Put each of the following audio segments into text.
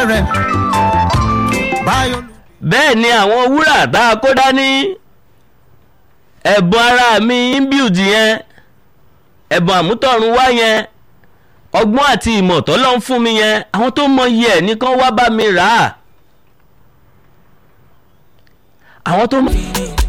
rẹ̀ báyọ̀ bẹ́ẹ̀ ni àwọn wúrà tá a kó dání ẹ̀bùn ara mi inbuilt yẹn ẹ̀bùn àmútọ̀run wá yẹn ọgbọ́n àti ìmọ̀ tọ́lọ́ ń fún mi yẹn àwọn tó mọ iye ẹ̀ nìkan wá bá mi rà á àwọn tó mọ.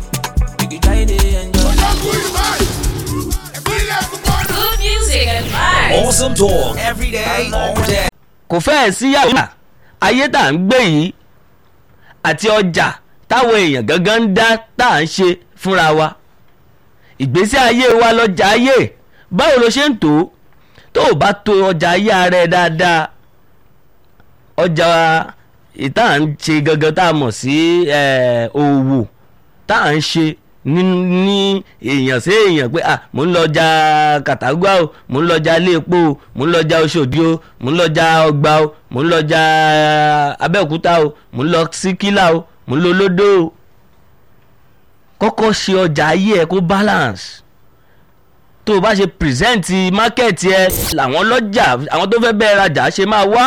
Good music and vibes. Awesome talk every day, all day. kò fẹ́ẹ̀ sí yàrá ayé tá à ń gbé yìí àti ọjà táwọn èèyàn gangan ń dá tá à ń ṣe fúnra wa ìgbésí ayé wa lọ́jà ayé báwo ló ṣe ń tó tó o bá to ọjà ayé ara ẹ dáadáa ọjà ìta à ń ṣe gangan tá a mọ̀ sí eh, òwò tá à ń ṣe ní ní èèyàn sí èèyàn pé ah mò ń lọ́jà kàtàgbà o mò ń lọ́jà iléepo o mò ń lọ́jà oṣòdì o mò ń lọ́jà ọgbà o mò ń lọ́jà abẹ́òkúta o mò ń lọ sí kílà o mò ń lọ lódò o kọ́kọ́ ṣe ọjà ayé ẹ kó balance tó o bá ṣe present market ẹ làwọn lọ́jà àwọn tó fẹ́ bẹ́ẹ̀ rajà ṣe máa wá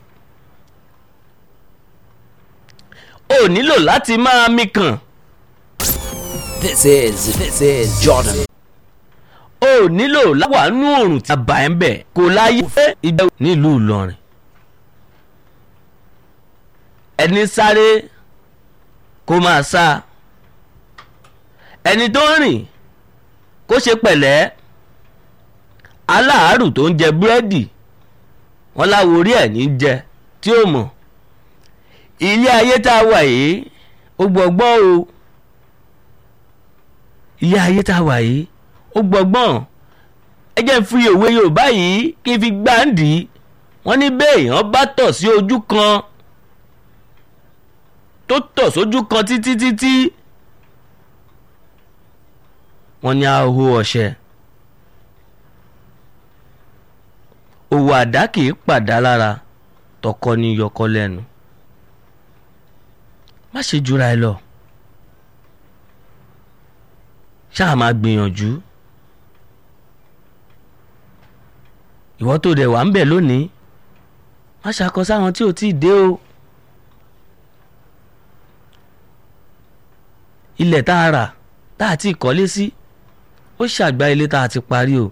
o nílò láti máa mi kàn. This is this is Jordan. o nílò láwàánú òrùn tí a bá ẹ̀ ń bẹ̀ kò láyé fẹ́ ìgbẹ́ nílùú Ìlọrin ẹni sáré kó máa sá ẹni tó ń rìn kó ṣe pẹ̀lẹ́ aláàárù tó ń jẹ búrẹ́dì wọn láwo orí ẹ̀ ní jẹ tí ó mọ̀ ilé ayé tá a wà yìí ó gbọ́gbọ́n o ilé ayé tá a wà yìí ó gbọ́gbọ́n ẹ jẹ́ n fi òwe Yorùbá yìí kí n fi gbáǹdì wọ́n ní béèyàn bá tọ̀ sí ojú kan tó tọ̀ sójú kan títí títí wọ́n ní aho ọ̀ṣẹ́ òwò àdá kì í pàdá lára tọkọ ní yọkọ lẹ́nu má ṣe jura ẹ lọ ṣáà máa gbìyànjú ìwọ tó dẹ̀ wà ń bẹ̀ lónìí má ṣàkọ sáwọn tí ò tí ì dé o ilẹ̀ tá a rà tá a ti kọ́lé sí ó ṣàgbá ilé tá a ti parí o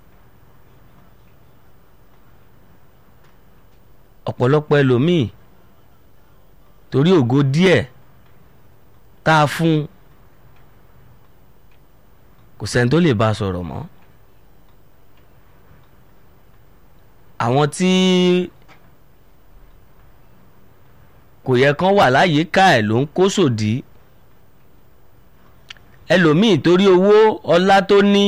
ọ̀pọ̀lọpọ̀ ẹlòmíì torí ògo díẹ̀ tá a fún un kò sẹ́ni tó lè bá a sọ̀rọ̀ mọ́ àwọn tí kò yẹ kán wà láyìíká ẹ̀ ló ń kó sòdí ẹlòmíì torí owó ọlá tó ní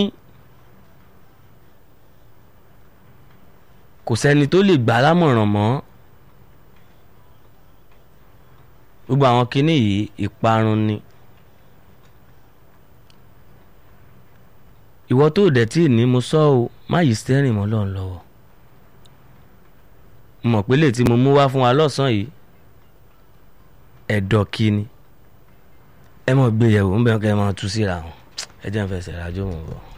kò sẹ́ni tó lè gbà á lámọ̀ràn mọ́ gbogbo àwọn kinní yìí ìparun ni. ìwọ tó dẹ̀ tí ì ní mo sọ ọ́ má yí stẹ́rìn mọ́ lọ́n lọ́wọ́ mo mọ̀ pé lè tí mo mú wá fún wa lọ́sàn-án yìí ẹ̀dọ̀ kí ni ẹ mọ̀ gbé yẹ̀wò ń bẹ̀rù kẹ́ ẹ máa tú síra wọn ẹ jẹ́ ń fẹsẹ̀ rájò mọ̀ bọ̀.